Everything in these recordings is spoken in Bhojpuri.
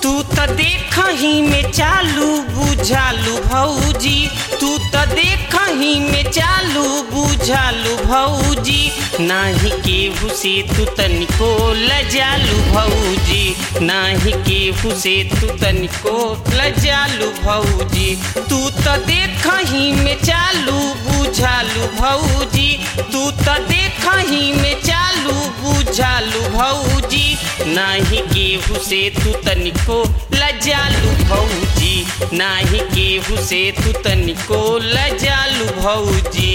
तू त देखही में चालू बुझालू भौजी तू त देखही में चालू बुझालू भौजी नाही केहू से तू तनिको लजालू भौजी नाही केहू से तू तनिको लजालू भौजी तू त देखही में चालू बुझालू भौजी तू त देखही में चालू बुझालू भौजी नाही केहू से तू तनिको लजालू भौजी नाही केहू से तू तनिको लजालू भौजी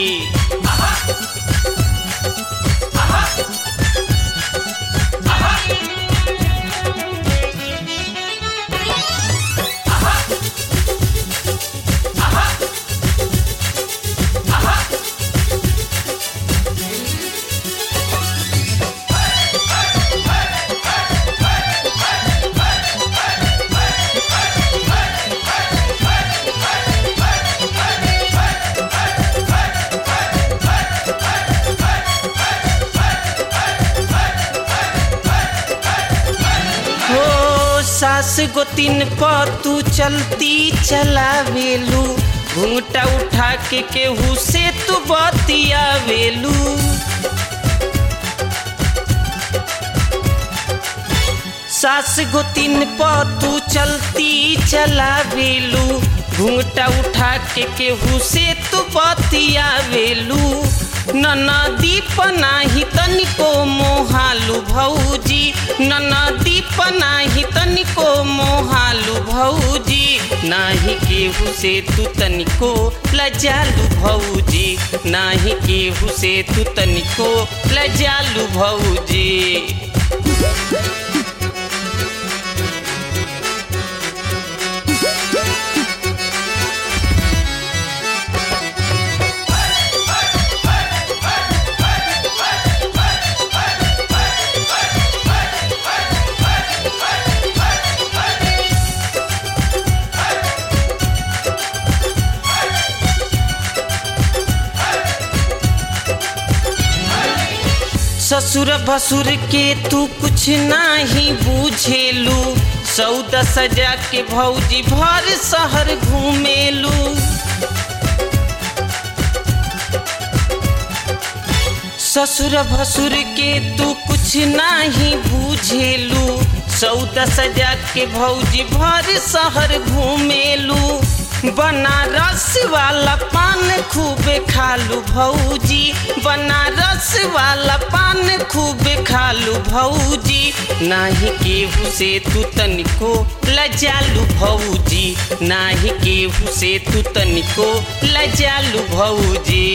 हो सास गोतिन प तू चलती चलावेलू घूंघटा उठा के केहू से तू बतियावेलू सास गोतिन प तू चलती चलावेलू घूंघटा उठा के केहू से तू बतियावेलू ननदी पनाही तनिको मोहालू भौजी ननदी पनाही तनिको मोहालू भौजी नाही केहू से तू तनिको लजालू भौजी नाही केहू से तू तनिको लजालू भौजी ससुर भसुर के तू कुछ नाही बूझेलू सौदा सजा के भौजी भर शहर घूमेलू ससुर भसुर के तू कुछ नाही बूझेलू सौदा सजा के भौजी भर शहर घूमेलू बनारस वाला पान खूबे खालू भौजी बनारस वाला पान खूबे खालू भौजी नाही केहू से तू तनिको लजालू भौजी नाही केहू से तू तनिको लजालू भौजी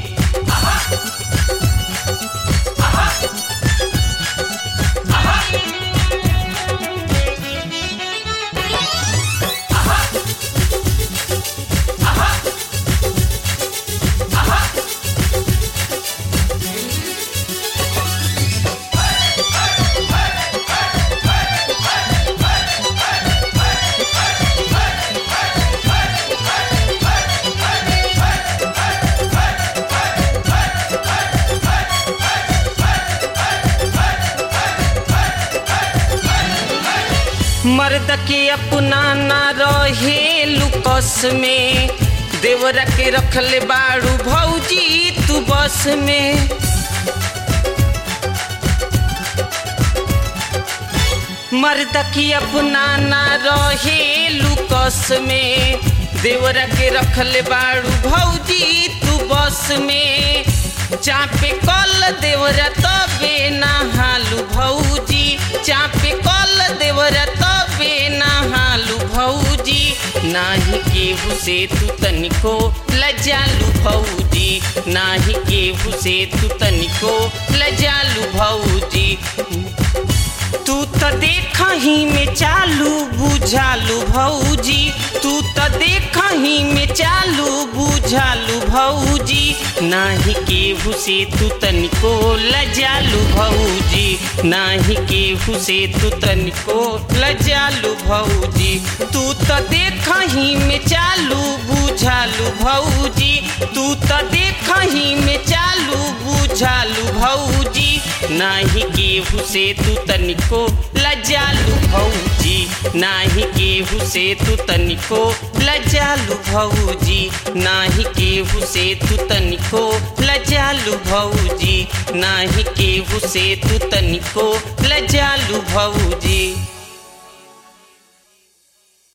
मर्द के अपना ना रहे लुकस में देवरा के रखले बाड़ू भौजी तू बस में मर्द की अपना ना रहे लुकस में देवरा के रखले बाड़ू भौजी तू बस में चापे कल देवरा तबे नहालू भौजी चापे कल देवरा तबे नहालू भौजी नाही केहू से तू तनिको लजालू भौजी नाही केहू से तू तनिको लजालू भौजी तू त देखही में चालू बुझालू भौजी तू त देखही में चालू बुझालू भौजी नाही केहू से तू तनिको लजालू भौजी नाही केहू से तू तनिको लजालू भौजी तू त देखही में चालू बुझ बुझालू भौजी तू त देखही में चालू बुझालू भौजी नाही केहू से तू तनिको लजालू भौजी नाही केहू से तू तनिको लजालू भौजी नाही केहू से तू तनिको लजालू भौजी नाही केहू से तू तनिको लजालू भौजी